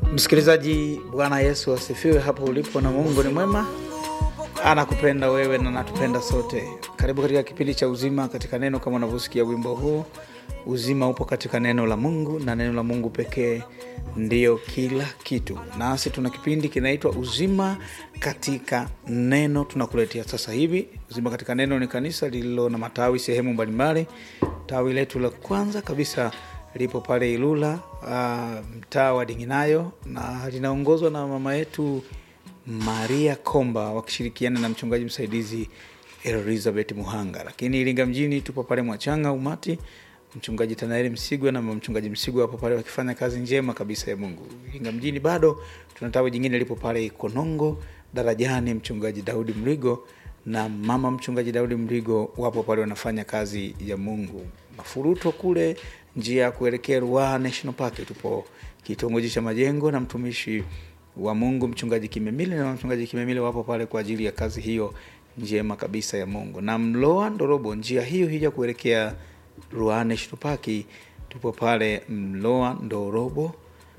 Msikilizaji, Bwana Yesu asifiwe hapo ulipo, na Mungu ni mwema, anakupenda wewe na anatupenda sote. Karibu katika kipindi cha uzima katika neno. Kama unavyosikia wimbo huu, uzima upo katika neno la Mungu na neno la Mungu pekee ndiyo kila kitu. Nasi tuna kipindi kinaitwa uzima katika neno, tunakuletea sasa hivi. Uzima katika neno ni kanisa lililo na matawi sehemu mbalimbali. Tawi letu la kwanza kabisa lipo pale Ilula, uh, mtaa wa Dinginayo, na linaongozwa na mama yetu Maria Komba wakishirikiana na mchungaji msaidizi Elizabeth Muhanga. Lakini Iringa mjini tupo pale Mwachanga Umati, mchungaji Tanaeli Msigwa na mchungaji Msigwa hapo pale wakifanya kazi njema kabisa ya Mungu. Iringa mjini bado tuna tawi jingine lipo pale Ikonongo darajani, mchungaji Daudi Mrigo na mama mchungaji Daudi Mrigo wapo pale wanafanya kazi ya Mungu. Mafuruto kule njia ya kuelekea Ruaha National Park, tupo kitongoji cha Majengo na mtumishi wa Mungu mchungaji Kimemile na mchungaji Kimemile wapo pale kwa ajili ya kazi hiyo njema kabisa ya Mungu. Na Mloa Ndorobo, njia hiyo hija kuelekea Ruaha National Park, tupo pale Mloa Ndorobo.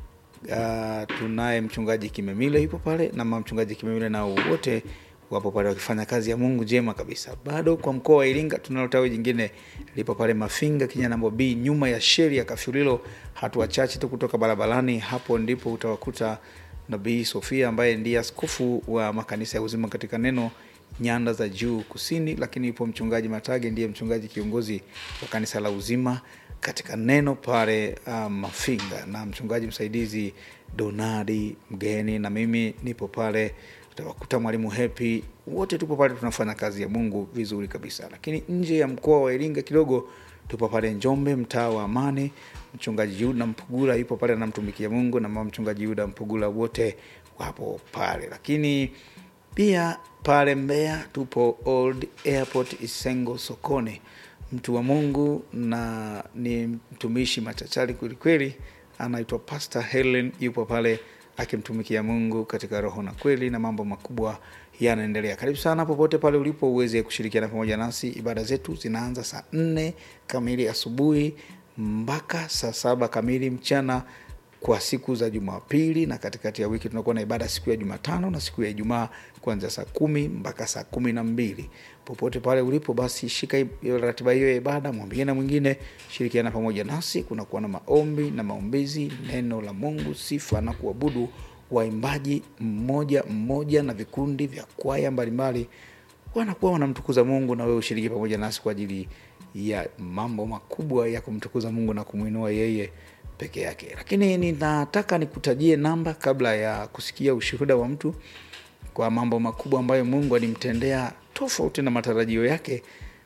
Uh, tunaye mchungaji Kimemile yupo pale na mama mchungaji Kimemile nao wote wapo pale wakifanya kazi ya Mungu njema kabisa. Bado kwa mkoa wa Iringa tunalo tawi jingine lipo pale Mafinga Kinyanambo B, nyuma ya sheri ya Kafyulilo, hatua chache tu kutoka barabarani. Hapo ndipo utawakuta Nabii Sofia ambaye ndiye askofu wa makanisa ya uzima katika neno nyanda za juu kusini, lakini ipo mchungaji Matage ndiye mchungaji kiongozi wa kanisa la uzima katika neno pale uh, Mafinga, na mchungaji msaidizi Donadi mgeni, na mimi nipo pale utawakuta mwalimu Hepi, wote tupo pale tunafanya kazi ya Mungu vizuri kabisa. Lakini nje ya mkoa wa Iringa kidogo, tupo pale Njombe, mtaa wa Amani, mchungaji Yuda Mpugula yupo pale anamtumikia Mungu na mama mchungaji Yuda Mpugula, wote wapo pale. Lakini pia pale Mbeya tupo Old Airport Isengo sokoni, mtu wa Mungu na ni mtumishi machachari kwelikweli, anaitwa Pastor Helen, yupo pale akimtumikia Mungu katika roho na kweli, na mambo makubwa yanaendelea. Karibu sana popote pale ulipo uweze kushirikiana pamoja nasi. Ibada zetu zinaanza saa nne kamili asubuhi mpaka saa saba kamili mchana kwa siku za Jumapili, na katikati ya wiki tunakuwa na ibada siku ya Jumatano na siku ya Ijumaa kuanzia saa kumi mpaka saa kumi na mbili. Popote pale ulipo, basi shika ratiba hiyo ya ibada, mwambie na mwingine, shirikiana pamoja nasi. Kunakuwa na maombi na maombezi, neno la Mungu, sifa na kuabudu, waimbaji mmoja mmoja na vikundi vya kwaya mbalimbali wanakuwa wanamtukuza Mungu, na wewe ushiriki pamoja nasi kwa ajili ya mambo makubwa ya kumtukuza Mungu na kumwinua yeye peke yake. Lakini ninataka nikutajie namba kabla ya kusikia ushuhuda wa mtu kwa mambo makubwa ambayo Mungu alimtendea tofauti na matarajio yake.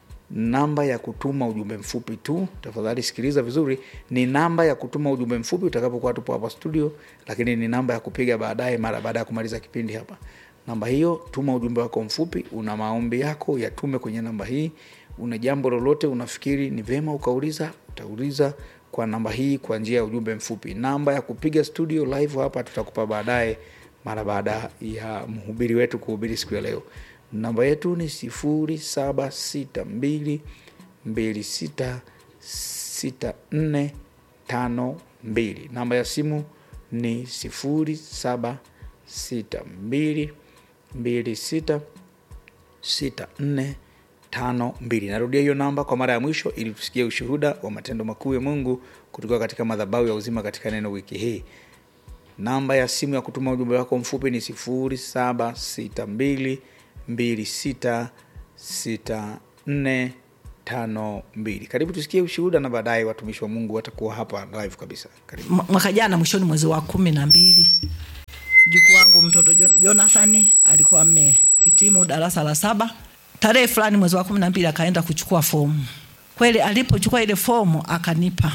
Namba ya kutuma ujumbe mfupi tu, tafadhali sikiliza vizuri. Ni namba ya kutuma ujumbe mfupi utakapokuwa tupo hapa studio, lakini ni namba ya kupiga baadaye, mara baada ya kumaliza kipindi hapa. Namba hiyo, tuma ujumbe wako mfupi. Una maombi yako, yatume kwenye namba hii. Una jambo lolote unafikiri ni vema ukauliza, utauliza kwa namba hii kwa njia ya ujumbe mfupi. Namba ya kupiga studio live hapa tutakupa baadaye, mara baada ya mhubiri wetu kuhubiri siku ya leo. Namba yetu ni sifuri saba sita mbili mbili sita sita nne tano mbili. Namba ya simu ni sifuri saba sita mbili mbili sita sita nne tano mbili. Narudia hiyo namba kwa mara ya mwisho ili tusikie ushuhuda wa matendo makuu ya Mungu kutoka katika madhabahu ya uzima katika neno wiki hii. Namba ya simu ya kutuma ujumbe wako mfupi ni sifuri saba sita mbili mbili sita sita nne tano mbili. Karibu tusikie ushuhuda na baadaye watumishi wa Mungu watakuwa hapa live kabisa. Karibu. mwaka jana mwishoni mwezi wa kumi na mbili mjukuu wangu mtoto Jo- Jonathani alikuwa amehitimu darasa la saba. Tarehe fulani mwezi wa kumi na mbili akaenda kuchukua fomu. Kweli alipochukua ile fomu akanipa,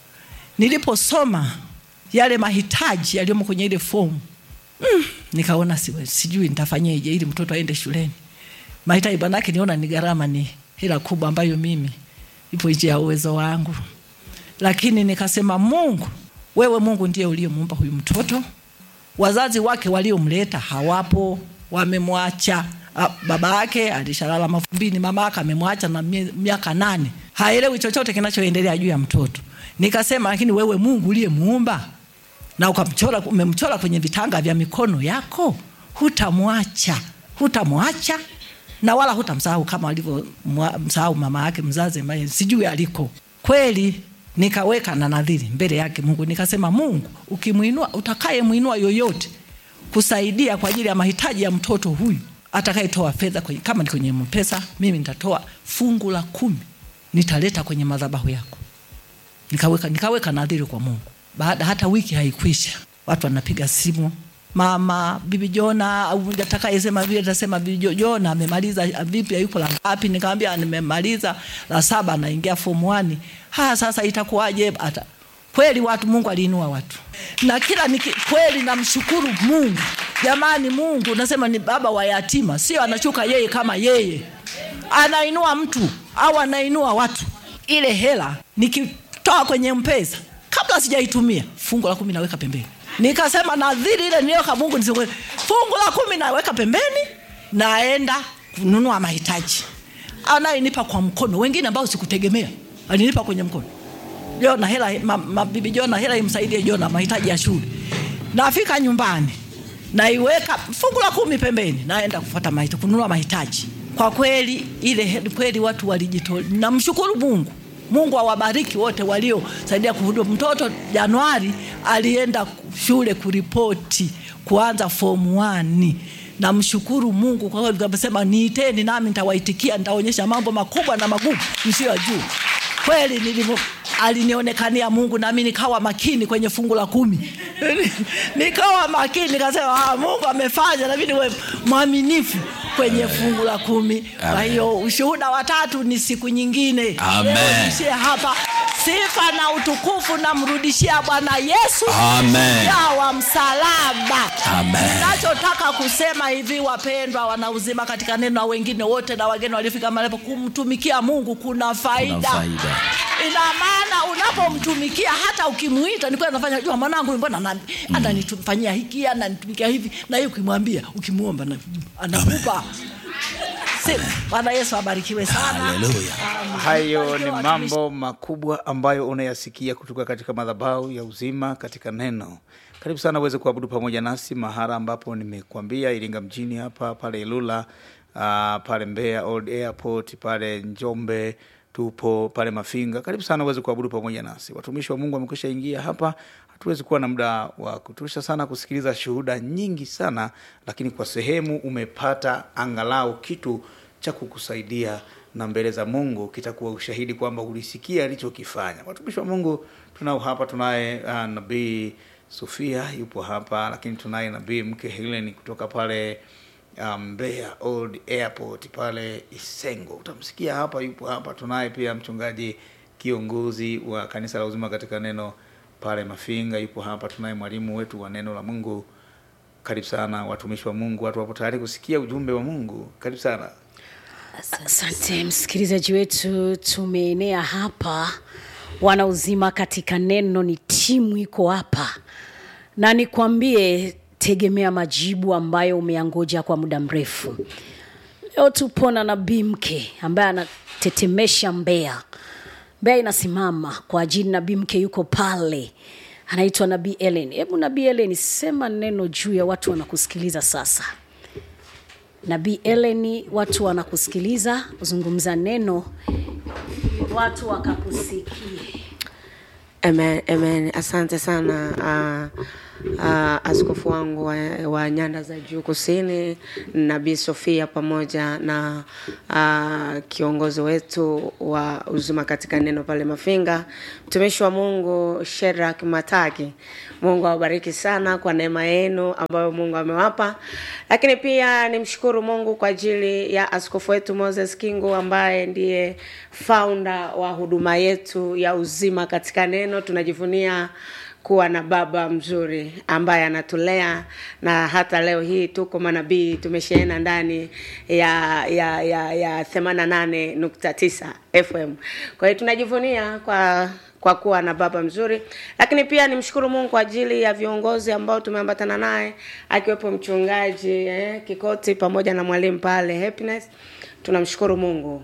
niliposoma yale mahitaji yaliyomo kwenye ile fomu mm, nikaona siwe, sijui nitafanyeje ili mtoto aende shuleni. Mahitaji banake niona ni gharama, ni hela kubwa ambayo mimi ipo nje ya uwezo wangu, lakini nikasema Mungu, wewe Mungu ndiye uliyemuumba huyu mtoto wazazi wake waliomleta hawapo, wamemwacha. Ah, Baba yake alishalala mavumbini, mama yake amemwacha na mie- miaka nane, haelewi chochote kinachoendelea juu ya mtoto. Nikasema, lakini wewe Mungu uliyemuumba na ukamchora umemchora kwenye vitanga vya mikono yako hutamwacha hutamwacha na wala hutamsahau kama alivyomsahau mama yake mzazi ambaye sijui aliko kweli nikaweka na nadhiri mbele yake mungu nikasema mungu ukimwinua utakayemwinua yoyote kusaidia kwa ajili ya mahitaji ya mtoto huyu atakayetoa fedha kwenye, kama ni kwenye mpesa mimi nitatoa fungu la kumi nitaleta kwenye madhabahu yako nikaweka, nikaweka nadhiri kwa mungu baada hata wiki haikwisha watu wanapiga simu mama bibi jona au atakayesema vile atasema bibi Jo- jona amemaliza vipi yuko la ngapi nikamwambia nimemaliza la saba anaingia form 1 ha sasa itakuwaje ata kweli watu mungu aliinua watu na kila niki, kweli namshukuru mungu jamani mungu nasema ni baba wa yatima sio anashuka yeye kama yeye anainua mtu au anainua watu ile hela nikitoa kwenye mpesa kabla sijaitumia fungu la kumi naweka pembeni nikasema nadhiri ile niliyoka mungu nisikwe fungu la kumi naweka pembeni naenda kununua mahitaji anayenipa kwa mkono wengine ambao sikutegemea alinipa kwenye mkono jona hela ma, mabibi jona hela imsaidie jona mahitaji ya shule nafika nyumbani naiweka fungu la kumi pembeni naenda kufuata mahitaji kununua mahitaji kwa kweli ile he- kweli watu walijitolea namshukuru mungu mungu awabariki wote waliosaidia kuhudumu mtoto januari alienda shule kuripoti kuanza fomu 1 namshukuru mungu kwa kweli amesema niiteni nami nitawaitikia nitaonyesha mambo makubwa na magumu msiyojuu kweli nilivyo alinionekania mungu nami nikawa makini kwenye fungu la kumi nikawa makini nikasema ah, mungu amefanya nami niwe mwaminifu kwenye fungu la kumi kwa hiyo ushuhuda watatu ni siku nyingine Amen. Leo niishie hapa sifa na utukufu namrudishia bwana yesu Amen. ya wa msalaba Amen. nachotaka kusema hivi wapendwa wanauzima katika neno na wengine wote na wageni waliofika malepo kumtumikia mungu kuna faida, Kuna faida. ina maana unapomtumikia hata ukimwita nikuwa nafanya jua mwanangu mbona ana- ananifanyia hiki ananitumikia hivi na hiyo ukimwambia ukimwomba na- anakupa Si- bwana yesu abarikiwe sana Haleluya. hayo ni mambo makubwa ambayo unayasikia kutoka katika madhabahu ya uzima katika neno karibu sana uweze kuabudu pamoja nasi mahala ambapo nimekuambia iringa mjini hapa pale ilula uh, pale mbeya old airport pale njombe tupo pale mafinga karibu sana uweze kuabudu pamoja nasi watumishi wa mungu wamekwisha ingia hapa hatuwezi kuwa na muda wa kutosha sana kusikiliza shuhuda nyingi sana lakini kwa sehemu umepata angalau kitu cha kukusaidia na mbele za mungu kitakuwa ushahidi kwamba ulisikia alichokifanya watumishi wa mungu tunao hapa tunaye uh, nabii sofia yupo hapa lakini tunaye nabii mke helen kutoka pale uh, mbeya old airport pale isengo utamsikia hapa yupo hapa tunaye pia mchungaji kiongozi wa kanisa la uzima katika neno pale mafinga yupo hapa tunaye mwalimu wetu wa neno la mungu karibu sana watumishi wa mungu watu wapo tayari kusikia ujumbe wa mungu karibu sana Asante msikilizaji wetu, tumeenea hapa wana uzima katika neno, ni timu iko hapa, na nikwambie, tegemea majibu ambayo umeyangoja kwa muda mrefu. Leo tupo na nabii mke ambaye anatetemesha Mbeya. Mbeya inasimama kwa ajili, nabii mke yuko pale, anaitwa nabii Ellen. Hebu nabii Ellen, sema neno juu ya watu wanakusikiliza sasa. Nabii Ellen, watu wanakusikiliza, zungumza neno, watu wakakusikie. Amen, amen. Asante sana uh, uh, askofu wangu wa, wa nyanda za juu kusini Nabii Sofia pamoja na uh, kiongozi wetu wa uzima katika neno pale Mafinga, mtumishi wa Mungu Sherak Mataki. Mungu awabariki sana kwa neema yenu ambayo Mungu amewapa, lakini pia nimshukuru Mungu kwa ajili ya askofu wetu Moses Kingu ambaye ndiye founder wa huduma yetu ya uzima katika neno. Tunajivunia kuwa na baba mzuri ambaye anatulea na hata leo hii tuko manabii tumeshaena ndani ya ya ya, ya 88.9 FM. Kwa hiyo tunajivunia kwa kwa kuwa na baba mzuri, lakini pia nimshukuru Mungu kwa ajili ya viongozi ambao tumeambatana naye akiwepo mchungaji eh, Kikoti pamoja na mwalimu pale Happiness. Tunamshukuru Mungu.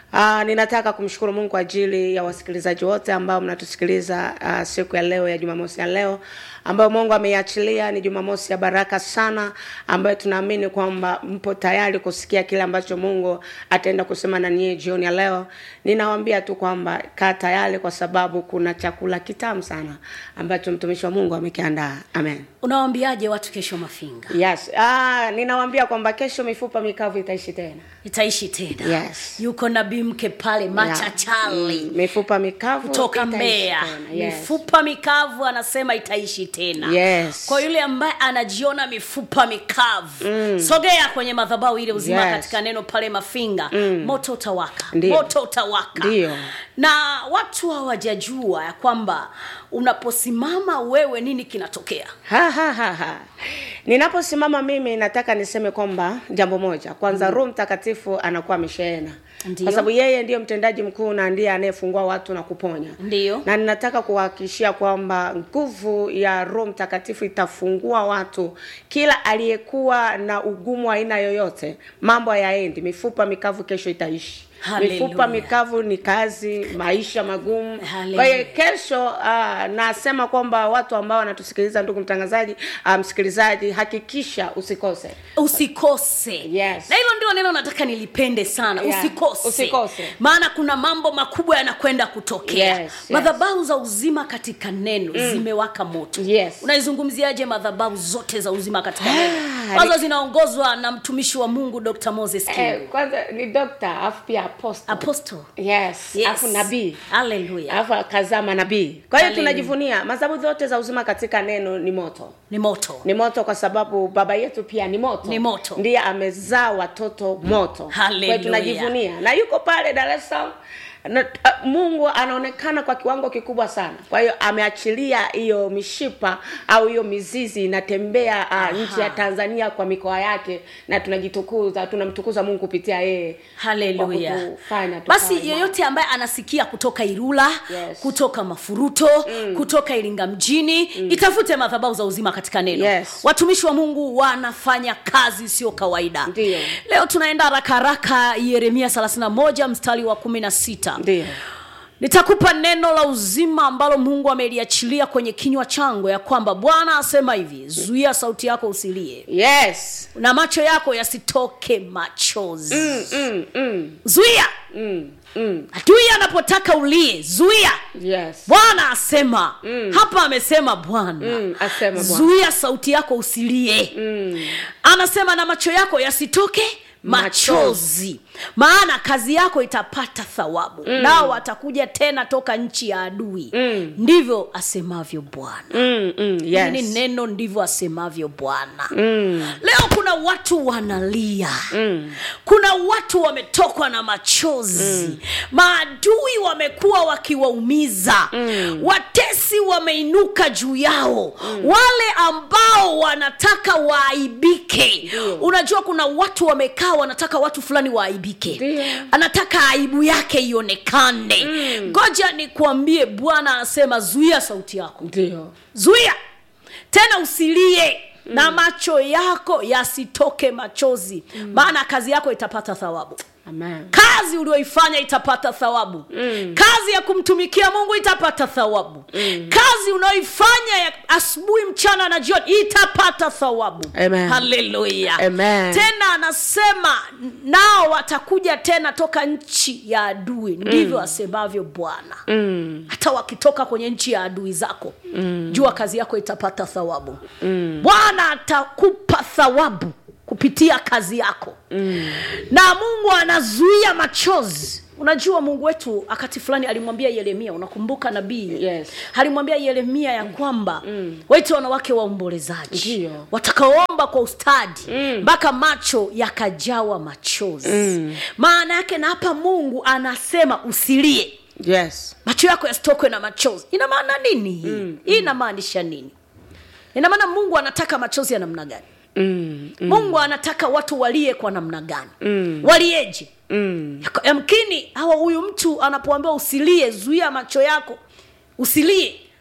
Uh, ninataka kumshukuru Mungu kwa ajili ya wasikilizaji wote ambao mnatusikiliza uh, siku ya leo ya Jumamosi ya leo ambayo Mungu ameiachilia. Ni Jumamosi ya baraka sana, ambayo tunaamini kwamba mpo tayari kusikia kile ambacho Mungu ataenda kusema na nyie jioni ya leo. Ninawaambia tu kwamba kaa tayari, kwa sababu kuna chakula kitamu sana ambacho mtumishi wa Mungu amekiandaa. Amen. unawaambiaje watu kesho mafinga Yes. Ah, ninawaambia kwamba kesho mifupa mikavu itaishi tena. itaishi tena Yes. yuko nabii mke pale machachali Yeah. Mm, mifupa mikavu kutoka itaishi Mbeya. tena. Yes. Mifupa mikavu anasema itaishi tena. Yes. Kwa yule ambaye anajiona mifupa mikavu mm. sogea kwenye madhabahu ile uzima Yes. katika neno pale Mafinga mm. moto utawaka, Ndiyo. moto utawaka. Ndiyo. Na watu hawajajua ya kwamba unaposimama wewe nini kinatokea. Ha, ha, ha, ha. Ninaposimama mimi nataka niseme kwamba jambo moja kwanza, mm. Roho Mtakatifu anakuwa ameshehena Ndiyo. kwa sababu yeye ndiyo mtendaji mkuu na ndiye anayefungua watu na kuponya. Ndiyo. Na ninataka kuhakikishia kwamba nguvu ya Roho Mtakatifu itafungua watu, kila aliyekuwa na ugumu wa aina yoyote, mambo hayaendi, mifupa mikavu kesho itaishi. Hallelujah. Mifupa mikavu ni kazi, maisha magumu. Hallelujah. Kwa hiyo kesho uh, nasema kwamba watu ambao wanatusikiliza, ndugu mtangazaji, uh, msikilizaji, hakikisha usikose. usikose Yes. na hilo ndio neno nataka nilipende sana Yeah. usikose. Usikose. maana kuna mambo makubwa yanakwenda kutokea Yes, yes. madhabahu za uzima katika neno zimewaka moto Yes. unaizungumziaje madhabahu zote za uzima katika Ah, neno ni- ambazo zinaongozwa na mtumishi wa mungu dr moses Kimu. Eh, kwanza ni doctor afu pia apostle. apostle yes, Yes. afu nabii Hallelujah. alafu akazama nabii. Kwa hiyo Hallelujah. tunajivunia madhabahu zote za uzima katika neno ni moto ni moto ni moto kwa sababu baba yetu pia ni moto Ni moto. ndiye amezaa watoto moto Kwa Hallelujah. hiyo tunajivunia na yuko pale dar es salaam na, uh, mungu anaonekana kwa kiwango kikubwa sana kwa hiyo ameachilia hiyo mishipa au hiyo mizizi inatembea uh, nchi ya tanzania kwa mikoa yake na tunajitukuza tunamtukuza mungu kupitia yeye haleluya Kwa kutufanya tukawe basi imara. yeyote ambaye anasikia kutoka irula Yes. kutoka mafuruto mm. kutoka iringa mjini mm. itafute madhabahu za uzima katika neno Yes. watumishi wa mungu wanafanya kazi sio kawaida Ndiyo. leo tunaenda haraka haraka yeremia 31 mstari wa 16 ndio nitakupa neno la uzima ambalo mungu ameliachilia kwenye kinywa changu ya kwamba bwana asema hivi zuia sauti yako usilie yes na macho yako yasitoke machozi mm, mm, mm, zuia mm, mm. adui anapotaka ulie zuia yes bwana asema mm. hapa amesema bwana Mm, asema Bwana. zuia sauti yako usilie mm. anasema na macho yako yasitoke machozi maana kazi yako itapata thawabu mm. nao watakuja tena toka nchi ya adui mm. ndivyo asemavyo bwana Mm, mm, Hili yes. ni neno ndivyo asemavyo bwana Mm. leo kuna watu wanalia mm. kuna watu wametokwa na machozi mm. maadui wamekuwa wakiwaumiza mm. watesi wameinuka juu yao mm. wale ambao wanataka waaibike unajua kuna watu wamekaa wanataka watu fulani waaibike Ndio. anataka aibu yake ionekane ngoja nikuambie bwana anasema zuia sauti yako ndio zuia tena usilie mm. na macho yako yasitoke machozi mm. maana kazi yako itapata thawabu amen kazi ulioifanya itapata thawabu mm. kazi ya kumtumikia mungu itapata thawabu mm. kazi unayoifanya ya asubuhi mchana na jioni itapata thawabu Amen. haleluya Amen. tena anasema nao watakuja tena toka nchi ya adui ndivyo asemavyo bwana mm. hata wakitoka kwenye nchi ya adui zako mm. jua kazi yako itapata thawabu mm. bwana atakupa thawabu kupitia kazi yako mm. na mungu anazuia machozi unajua mungu wetu wakati fulani alimwambia yeremia unakumbuka nabii Yes. alimwambia yeremia ya kwamba mm. waite wanawake waombolezaji Ndiyo. watakaoomba kwa ustadi mpaka macho yakajawa machozi mm. maana yake na hapa mungu anasema usilie yes macho yako yasitokwe na machozi ina maana nini hii mm, hii inamaanisha nini ina maana mungu anataka machozi ya namna gani mm. mm. mungu anataka watu walie kwa namna gani mm. walieje Mm. Yako- yamkini hawa huyu mtu anapoambiwa usilie zuia macho yako usilie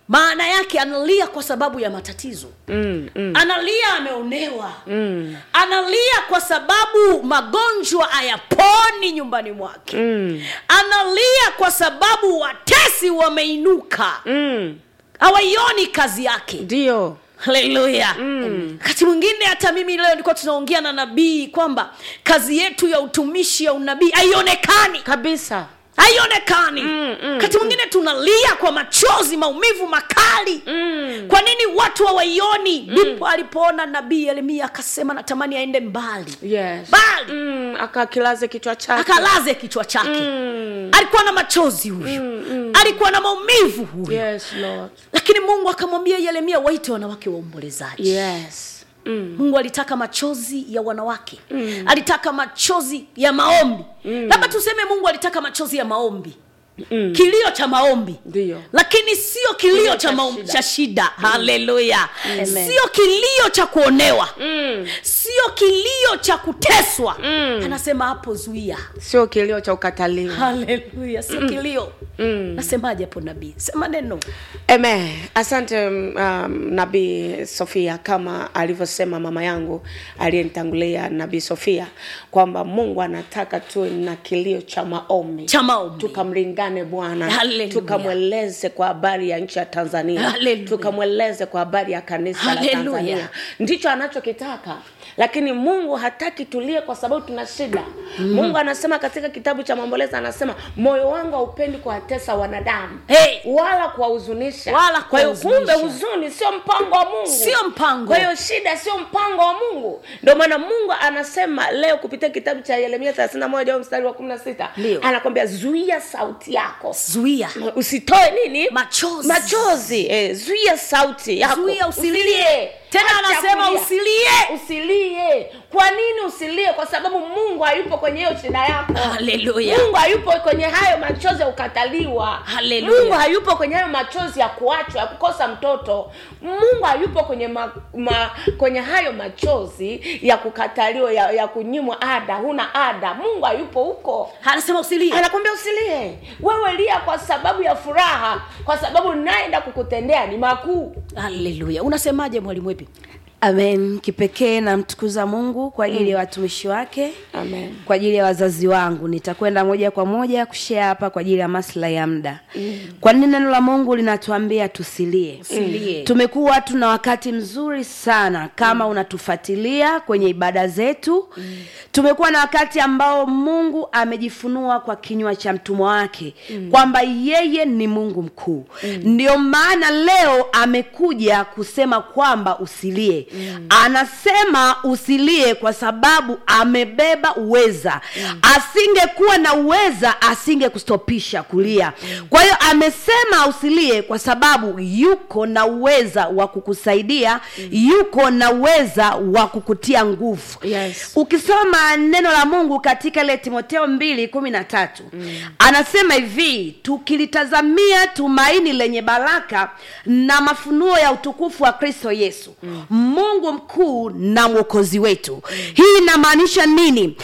maana yake analia kwa sababu ya matatizo mm, mm. analia ameonewa mm. analia kwa sababu magonjwa hayaponi nyumbani mwake mm. analia kwa sababu watesi wameinuka Mm. hawaioni kazi yake ndio haleluya wakati mwingine hata mimi leo nilikuwa tunaongea na nabii kwamba kazi yetu ya utumishi ya unabii haionekani kabisa haionekani wakati mwingine tunalia kwa machozi maumivu makali mm. kwa nini watu hawaioni ndipo alipoona nabii yeremia akasema natamani aende mbali yes. mbali mm. akakilaze kichwa chake akalaze kichwa chake Mm. alikuwa na machozi huyu alikuwa na maumivu huyu yes, Lord. lakini mungu akamwambia yeremia waite wanawake waombolezaji yes. mm. mungu alitaka machozi ya wanawake mm. alitaka machozi ya maombi mm. labda tuseme mungu alitaka machozi ya maombi mm. kilio cha maombi Ndio. lakini sio kilio cha, cha maombi, shida. cha shida haleluya Amen. sio kilio cha kuonewa Mm. sio kilio cha kuteswa mm. anasema hapo zuia sio kilio cha ukataliwa haleluya sio kilio Mm. nasemaje hapo nabii sema neno Amen. Asante um, Nabii Sofia, kama alivyosema mama yangu aliyenitangulia Nabii Sofia kwamba Mungu anataka tuwe na kilio cha maombi cha maombi tukamlingane Bwana, Hallelujah. tukamweleze kwa habari ya nchi ya Tanzania, Hallelujah. tukamweleze kwa habari ya kanisa la Hallelujah. Tanzania. Ndicho anachokitaka, lakini Mungu hataki tulie kwa sababu tuna shida. Mungu anasema katika kitabu cha Maombolezo, anasema moyo wangu haupendi kuwatesa wanadamu Hey. wala kuwahuzunisha. Wala Kwa hiyo kumbe kuwahuzunisha. huzuni sio mpango wa Mungu, Sio mpango. Kwa hiyo shida sio mpango wa Mungu. Ndio maana Mungu anasema leo kupitia kitabu cha Yeremia 31 au mstari wa 16 Ndio. anakwambia zuia sauti yako zuia usitoe nini Machozi. machozi eh, zuia sauti yako Zuia usilie. Tena Acha anasema kulia. usilie. usilie kwa nini usilie kwa sababu mungu hayupo kwenye hiyo shida yako Haleluya. mungu hayupo kwenye hayo machozi ya kukataliwa Haleluya. mungu hayupo kwenye hayo machozi ya kuachwa ya kukosa mtoto mungu hayupo kwenye ma, ma, kwenye hayo machozi ya kukataliwa ya, ya kunyimwa ada huna ada mungu hayupo huko anasema usilie anakwambia usilie wewe lia kwa sababu ya furaha kwa sababu naenda kukutendea ni makuu haleluya unasemaje mwalimu wepi amen kipekee namtukuza mungu kwa ajili ya watumishi wake Amen. kwa ajili ya wazazi wangu nitakwenda moja kwa moja kushea hapa kwa ajili ya maslahi ya muda mm. kwa nini neno la mungu linatuambia tusilie Usilie. tumekuwa tuna wakati mzuri sana kama mm. unatufuatilia kwenye ibada zetu mm. tumekuwa na wakati ambao mungu amejifunua kwa kinywa cha mtumwa wake mm. kwamba yeye ni mungu mkuu mm. ndio maana leo amekuja kusema kwamba usilie mm. anasema usilie kwa sababu amebeba uweza mm. asingekuwa na uweza asingekustopisha kulia mm. kwa hiyo amesema usilie kwa sababu yuko na uweza wa kukusaidia mm. yuko na uweza wa kukutia nguvu Yes. ukisoma neno la mungu katika ile timoteo mbili kumi na tatu mm. anasema hivi tukilitazamia tumaini lenye baraka na mafunuo ya utukufu wa kristo yesu mm. mungu mkuu na mwokozi wetu mm. hii inamaanisha nini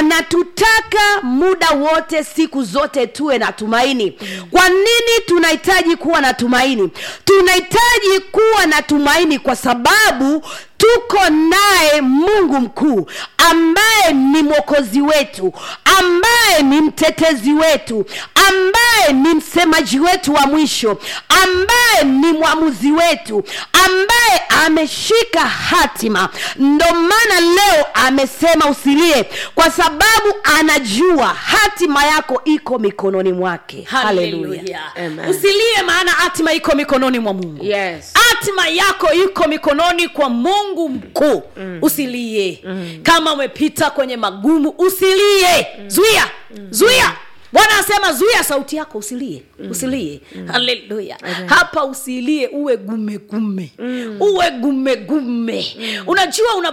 anatutaka muda wote siku zote tuwe na tumaini kwa nini tunahitaji kuwa na tumaini tunahitaji kuwa na tumaini kwa sababu tuko naye mungu mkuu ambaye ni mwokozi wetu ambaye ni mtetezi wetu ambaye ni msemaji wetu wa mwisho ambaye ni mwamuzi wetu ambaye ameshika hatima ndo maana leo amesema usilie kwa sababu anajua hatima yako iko mikononi mwake haleluya haleluya Amen. usilie maana hatima iko mikononi mwa mungu yes hatima yako iko mikononi kwa mungu mkuu mm. usilie mm. kama umepita kwenye magumu usilie mm. zuia mm. zuia bwana anasema zuia sauti yako usilie mm. usilie mm. haleluya hapa usilie uwe gumegume mm. uwe gumegume mm. unajua una